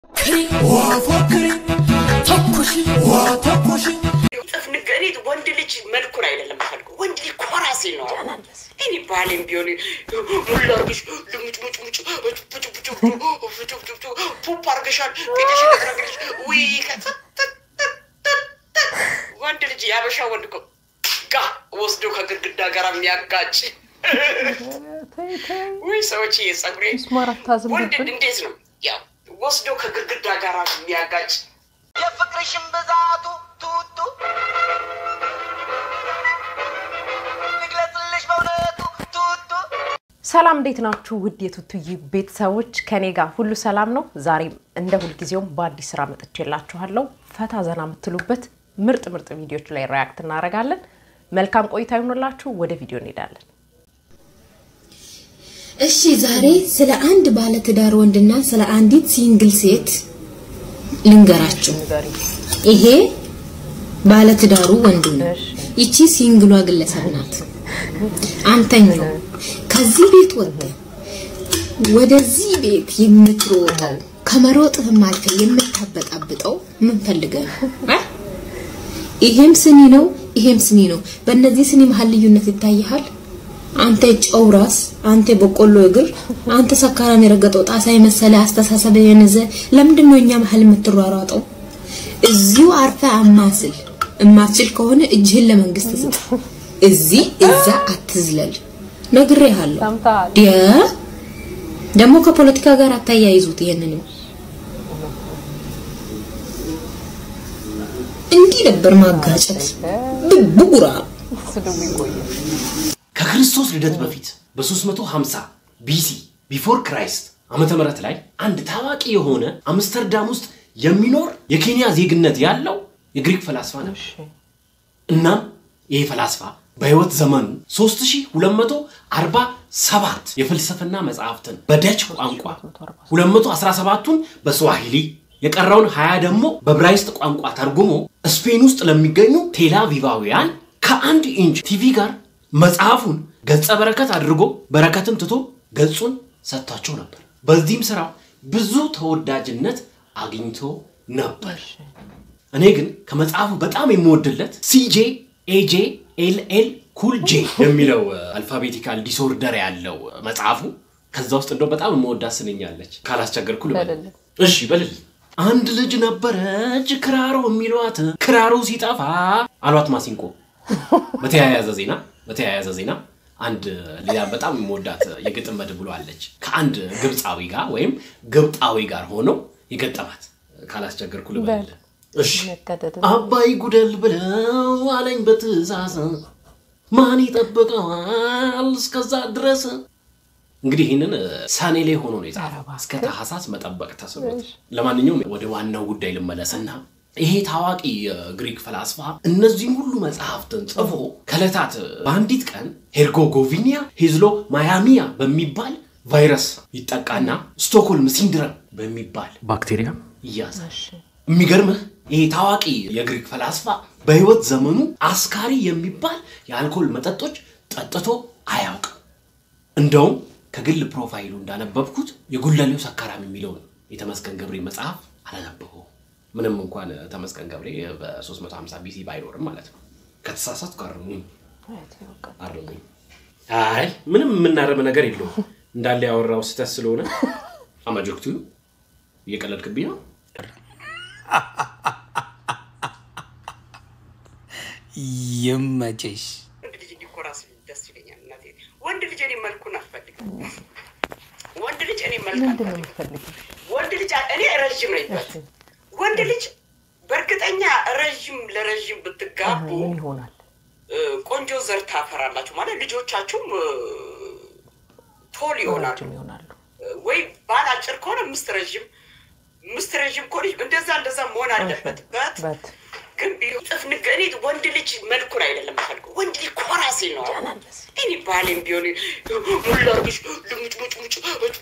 ፎክሪ ተኩሽ ተኩሽ ጥፍ እኔ ወንድ ልጅ መልኩን አይደለም የምፈልገው፣ ወንድ ልጅ ኮራ ሲል ነው። እኔ ባሌም ቢሆን ሙላ አርገሽ ልሙጭሙጭሙጭ ፑፕ አርገሻል ጌሽ ነግረግልሽ ውይ ወንድ ልጅ ያበሻ ወንድ እኮ ጋ ወስዶ ከግድግዳ ጋር የሚያጋጭ ውይ ሰዎች የጸጉሬ ወንድ እንዴት ነው ያው ወስዶ ከግድግዳ ጋር የሚያጋጭ የፍቅርሽን ብዛቱ ቱቱ ልግለጽልሽ በእውነቱ ቱቱ ሰላም እንዴት ናችሁ? ውድ የቱቱዬ ቤተሰቦች ከኔ ጋር ሁሉ ሰላም ነው። ዛሬም እንደ ሁልጊዜውም በአዲስ ስራ መጥቼላችኋለሁ። ፈታ ዘና የምትሉበት ምርጥ ምርጥ ቪዲዮች ላይ ሪያክት እናደርጋለን። መልካም ቆይታ ይሆንላችሁ። ወደ ቪዲዮ እንሄዳለን። እሺ ዛሬ ስለ አንድ ባለትዳር ወንድና ስለ አንዲት ሲንግል ሴት ልንገራችሁ። ይሄ ባለትዳሩ ወንዱ ነው። ይቺ ሲንግሏ ግለሰብ ናት። አንተኛው ከዚህ ቤት ወጥተህ ወደዚህ ቤት የምትሮጠው ከመሮጥህም አልፈህ የምታበጣብጠው ምን ፈልገህ ነው? አ? ይሄም ስኒ ነው፣ ይሄም ስኒ ነው። በእነዚህ ስኒ መሀል ልዩነት ይታይሃል? አንተ ጨው ራስ፣ አንተ በቆሎ እግር፣ አንተ ሰካራም የረገጠው ጣሳ የመሰለ አስተሳሰብ የነዘ ለምንድን ነው እኛ መሀል የምትሯሯጠው? እዚሁ አርፈ አማስል። እማትችል ከሆነ እጅህን ለመንግስት ስጥ። እዚህ እዛ አትዝለል። ነግሬሃለሁ። ዲያ ደግሞ ከፖለቲካ ጋር አታያይዙት። ይሄንንም እንዲህ ነበር ማጋጨት ብጉራ ከክርስቶስ ልደት በፊት በ350 ቢሲ ቢፎር ክራይስት ዓመተ ምህረት ላይ አንድ ታዋቂ የሆነ አምስተርዳም ውስጥ የሚኖር የኬንያ ዜግነት ያለው የግሪክ ፈላስፋ ነበር። እናም ይህ ፈላስፋ በህይወት ዘመኑ 3247 የፍልስፍና መጽሐፍትን በደች ቋንቋ 217ቱን በስዋሂሊ የቀረውን 20 ደግሞ በብራይስጥ ቋንቋ ተርጉሞ ስፔን ውስጥ ለሚገኙ ቴላቪቫውያን ከአንድ ኢንች ቲቪ ጋር መጽሐፉን ገጸ በረከት አድርጎ በረከትን ትቶ ገጹን ሰጥቷቸው ነበር። በዚህም ስራው ብዙ ተወዳጅነት አግኝቶ ነበር። እኔ ግን ከመጽሐፉ በጣም የምወድለት ሲጄ ኤጄ ኤልኤል ኩል ጄ የሚለው አልፋቤቲካል ዲስኦርደር ያለው መጽሐፉ ከዛ ውስጥ እንደው በጣም የምወዳት ስንኛለች። ካላስቸገርኩ ልበል። እሺ በልል። አንድ ልጅ ነበረች ክራሮ የሚሏት ክራሮ ሲጠፋ አሏት ማሲንቆ። በተያያዘ ዜና በተያያዘ ዜና አንድ ሌላ በጣም የምወዳት የግጥም መድብሎ አለች ከአንድ ግብፃዊ ጋር ወይም ግብጣዊ ጋር ሆነው የገጠማት ካላስቸገርኩ ልበል። እሺ አባይ ጉደል ብለው አለኝ በትእዛዝ ማን ይጠብቀዋል እስከዛ ድረስ። እንግዲህ ይህንን ሰኔ ላይ ሆኖ ነው የጻፈው። እስከ ታህሳስ መጠበቅ ተስኖት። ለማንኛውም ወደ ዋናው ጉዳይ ልመለስና ይሄ ታዋቂ የግሪክ ፈላስፋ እነዚህን ሁሉ መጽሐፍትን ጽፎ ከዕለታት በአንዲት ቀን ሄርጎጎቪኒያ ሄዝሎ ማያሚያ በሚባል ቫይረስ ይጠቃና ስቶክሆልም ሲንድረም በሚባል ባክቴሪያ ይያዛል። የሚገርምህ ይሄ ታዋቂ የግሪክ ፈላስፋ በህይወት ዘመኑ አስካሪ የሚባል የአልኮል መጠጦች ጠጥቶ አያውቅም። እንደውም ከግል ፕሮፋይሉ እንዳነበብኩት የጉለሌው ሰካራም የሚለውን የተመስገን ገብሬ መጽሐፍ አላነበበው። ምንም እንኳን ተመስገን ገብሬ በ350 ቢሲ ባይኖርም ማለት ነው። ከተሳሳትኩ አርሙኝ አርሙኝ። አይ ምንም የምናረም ነገር የለውም እንዳለ ያወራው ስህተት ስለሆነ አማጆክቱ እየቀለድክብኝ ነው። ይመችሽ። ወንድ ልጅ እንዲኮራ ሲል ደስ ይለኛል። እናቴ ወንድ ልጅ እኔ መልኩን አልፈልግም። ወንድ ልጅ እኔ መልክ አልፈልግም። ወንድ ልጅ እኔ ረዥም ነኝ። ወንድ ልጅ በእርግጠኛ ረዥም ለረዥም ብትጋቡ ምን ይሆናል? እ፣ ቆንጆ ዘር ታፈራላችሁ ማለት ልጆቻችሁም እ፣ ቶል ይሆናሉ። ረጅም ይሆናሉ። ወይ ባል አጭር ከሆነ ምስት ረዥም ምስት ረዥም ከሆነ እንደዛ እንደዛ መሆን አለበት በት በት ግን ቢሆን ጥፍ ንገ እኔ ወንድ ልጅ መልኩን አይደለም የምፈልገው፣ ወንድ ልጅ ኮራ ሲል ነው። እኔ ባሌም ቢሆን ሙላ አርገሽ ልሙጭሙጭሙጭ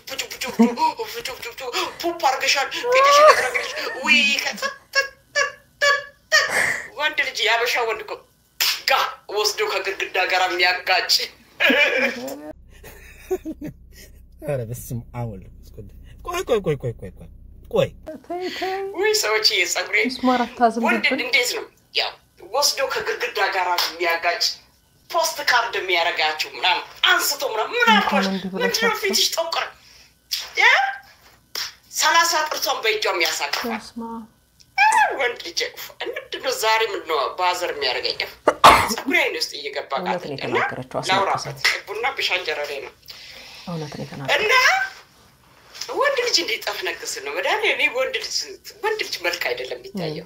ፑፕ አርገሻል ጌሽ ነግረግልሽ ውይ ወንድ ልጅ ያበሻ ወንድ እኮ ጋ ወስዶ ከግድግዳ ጋር የሚያጋጭ ኧረ በስመ አብ ወልድ ቆይ ቆይ ቆይ ቆይ ቆይ ቆይ ቆይ ተይ ተይ ውይ ሰዎች የጸጉሬ ምስማር አታዝም ወንድ ብብል እንዴት ነው ያው ወስዶ ከግድግዳ ጋር የሚያጋጭ ፖስት ካርድ የሚያደርጋችሁ ምናምን አንስቶ ምናምን ምን አልኳሽ? እንዲህ ብሎ ምንድነው ሰጥቶ? ፊትሽ ጠቆረ? ያ ሰላሳ ጥርሷን በእጇ የሚያሳቅፋል በስመ አብ። ወንድ ልጅ ምንድነው ዛሬ ምንድነው ባዘር የሚያደርገኝ ጸጉሬ አይን ውስጥ እየገባ እውነት ነው ቃተኛ የተናገረችው፣ እና ላውራበት አስለቀሰኝ። ቡና ብሻንጀረሬ ነው እውነት ነው የተናገረው። እና ወንድ ልጅ እንዴት ጠፍነግስ ነው መድኃኒ እኔ ወንድ ልጅ ወንድ ልጅ መልክ አይደለም የሚታየው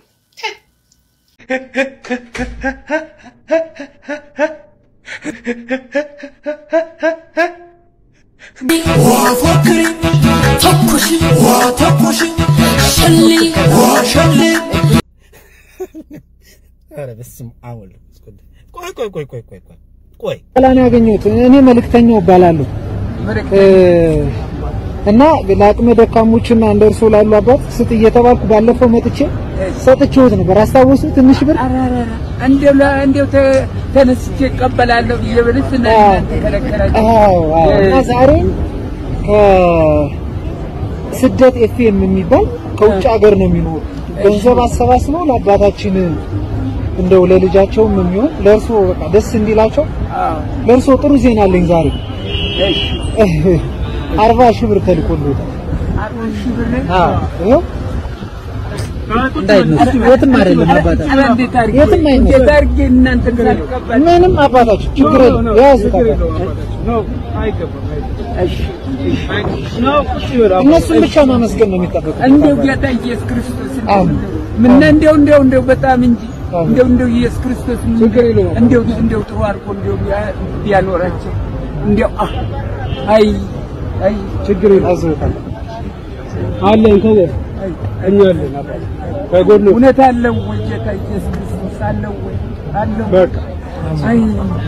ፎክሪ ተኩሽ ተኩሽ ሸልሊ ሸልሊ ኧረ በስመ አብ ወልድ መንፈስ ቅዱስ። ቆይ ቆይ ቆይ ቆይ ቆይ ቆይ ቆይ ሰላም ያገኘሁት እኔ መልእክተኛው እባላለሁ እ እና ለአቅመ ደካሞችና እንደ እርሶ ላሉ አባት ስጥ እየተባልኩ ባለፈው መጥቼ ሰጥቼዎት ነበር። አስታውሱ? ትንሽ ብር እንዴው እንዴው ተነስቼ እቀበላለሁ ብዬ ብልስ እና እናንተ ከለከላችሁ። አዎ አዎ። እና ዛሬ ከስደት ኤፍኤም የሚባል ከውጭ ሀገር ነው የሚኖሩ ገንዘብ አሰባስበው ለአባታችን እንደው ለልጃቸውም የሚሆን ለእርሶ በቃ ደስ እንዲላቸው አዎ ለእርሶ ጥሩ ዜና አለኝ ዛሬ እሺ አርባ ሺህ ብር ተልኮልዎታል። አርባ ሺህ ብር ነው። አዎ ይኸው እንዳይነሱ የትም አይደለም አባታችን ኧረ እንዴት አድርጌ የትም አይነሱ እንዴት አድርጌ እናንተን ሳልቀበል ምንም አባታችን ችግር የለም የያዙት አባታችን እሺ እነሱን ብቻ ማመስገን ነው የሚጠበቀው እንደው ጌታ ኢየሱስ ክርስቶስ አሜን። ምን እንደው እንደው እንደው በጣም እንጂ አሜን። እንደው እንደው ኢየሱስ ክርስቶስ ችግር የለውም። እንደው እንደው ጥሩ አድርጎ እንደው ቢያ- ቢያኖራቸው እንደው አ አይ አይ ችግር የለም አዝሮታል አለን ከወ እኛ አለን አባ ከጎኑ እውነት አለው ወይ ጌታ ኢየሱስ ክርስቶስ አለው ወይ አለው በቃ አይ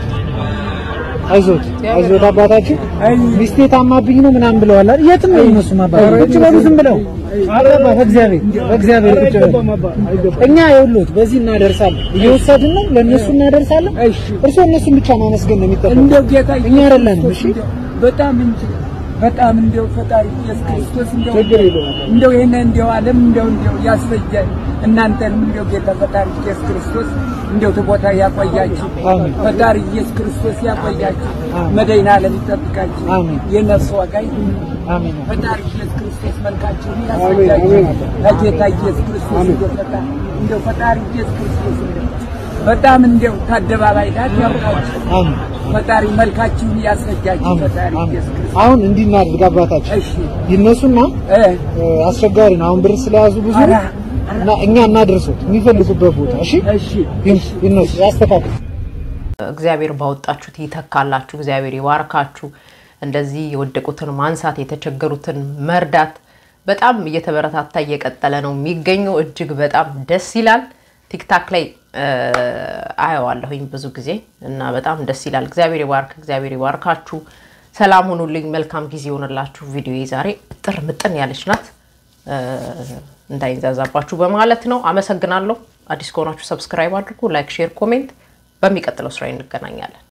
አይዞት አይዞት አባታችን አይ ሚስቴ ታማብኝ ነው ምናምን ብለዋል አይደል? የትም ነው እነሱም አባት ቁጭ በሉ ዝም ብለው አባባ በእግዚአብሔር በእግዚአብሔር ቁጭ በሉ እኛ የውሎት በዚህ እናደርሳለን እየወሰድን ነው ለእነሱ እናደርሳለን እሺ እርስዎ እነሱን ብቻ ማመስገን ነው የሚጠበቀው እንደው ጌታ እኛ አይደለንም እሺ እንደው በጣም እንጂ በጣም እንደው ፈጣሪ ኢየሱስ ክርስቶስ እንደው ችግር የለውም እንደው ይሄን እንደው ዓለም እንደው እንደው ያስፈጃል እናንተንም እንደው ጌታ ፈጣሪ ኢየሱስ ክርስቶስ እንደው ተቦታ ያቆያችሁ አሜን። ፈጣሪ ኢየሱስ ክርስቶስ ያቆያችሁ አሜን። መድኃኔ ዓለም ይጠብቃችሁ አሜን። የነፍስ ዋጋ ይሁን አሜን ፈጣሪ ኢየሱስ ክርስቶስ መልካችሁን አሜን፣ ያስፈጃችሁ አሜን። ለጌታ ኢየሱስ ክርስቶስ እንደው ፈጣሪ እንደው ፈጣሪ ኢየሱስ ክርስቶስ እንደው በጣም እንደው ታደባባይ ዳት ያውቃችሁ አሜን ፈጣሪ መልካችሁን ያስረጃችሁ አሜን ፈጣሪ አሜን ኢየሱስ ክርስቶስ አሁን እንዲህ እናድርግ አባታችን እሺ ይነሱና እ እ፣ አስቸጋሪ ነው አሁን ብር ስለያዙ ብዙ ኧረ፣ እና እኛ እናደርሱት የሚፈልጉበት ቦታ እሺ እሺ ይን- ይነሱ ያስተካክሉ እግዚአብሔር ባወጣችሁት ይተካላችሁ። እግዚአብሔር ይባርካችሁ። እንደዚህ የወደቁትን ማንሳት፣ የተቸገሩትን መርዳት በጣም እየተበረታታ እየቀጠለ ነው የሚገኘው። እጅግ በጣም ደስ ይላል። ቲክታክ ላይ እ፣ አየዋለሁኝ ብዙ ጊዜ እና በጣም ደስ ይላል። እግዚአብሔር ይባርክ፣ እግዚአብሔር ይባርካችሁ። ሰላም ሁኑልኝ። መልካም ጊዜ ይሆንላችሁ። ቪዲዮ ዛሬ ጥር ምጥን ያለች ናት እ፣ እንዳይንዛዛባችሁ በማለት ነው። አመሰግናለሁ። አዲስ ከሆናችሁ ሰብስክራይብ አድርጉ፣ ላይክ፣ ሼር፣ ኮሜንት። በሚቀጥለው ስራ እንገናኛለን።